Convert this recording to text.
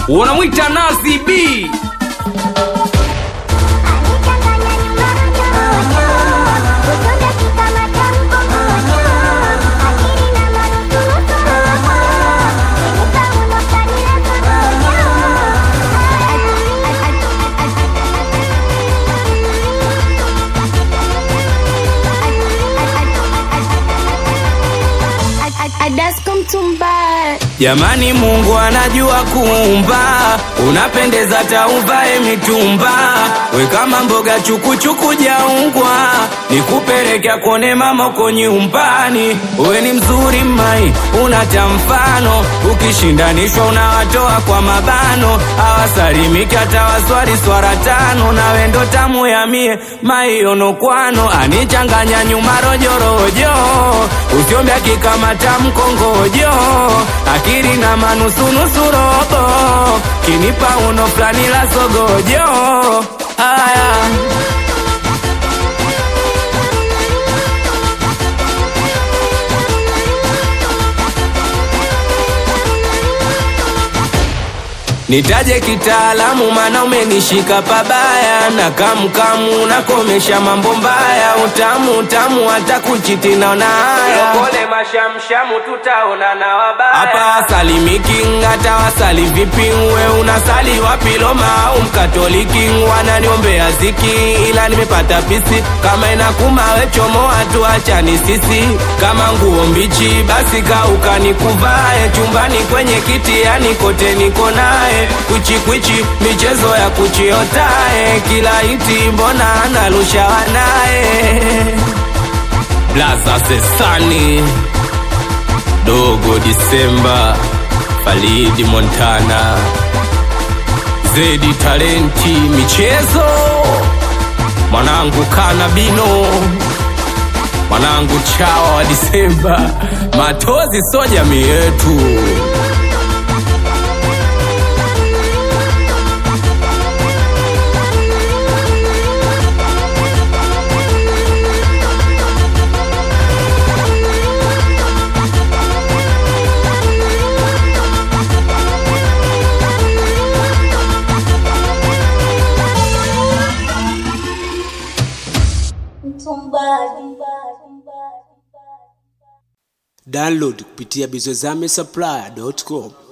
unamwita Nazi B Adasko Mtumba Jamani, Mungu anajua kuumba, unapendeza tauvae mitumba, we kama mboga chukuchuku jaungwa, nikupeleka kone mama uko nyumbani. We ni mzuri mai, unata mfano, ukishindanishwa unawatoa kwa mabano, awasalimiki hata waswali swara tano, nawe ndo tamu ya mie maionokwano, anichanganya nyuma rojorojo, usiombe akikamata mkongojo akili na manusunusu robo kinipa uno fulani la sogojo haya Nitaje kitaalamu mana umenishika pabaya na kamkamu nakomesha mambo mbaya utamu utamu hata kuchiti naona haya pole mashamshamu tutaona na wabaya hapa wasalimiki hata wasali vipi we unasali wapi Roma au mkatoliki wananiombea ziki ila nimepata pisi kama inakuma we chomoa tuachani sisi kama nguo mbichi basi kauka nikuvae chumbani kwenye kiti yani kote niko naye kwichikwichi michezo ya kuchiotae kila iti mbona analusha wanaye blaza sesani dogo disemba falidi montana zedi talenti michezo mwanangu kanabino mwanangu chawa wa disemba matozi so jamii yetu download kupitia bizozame supply.com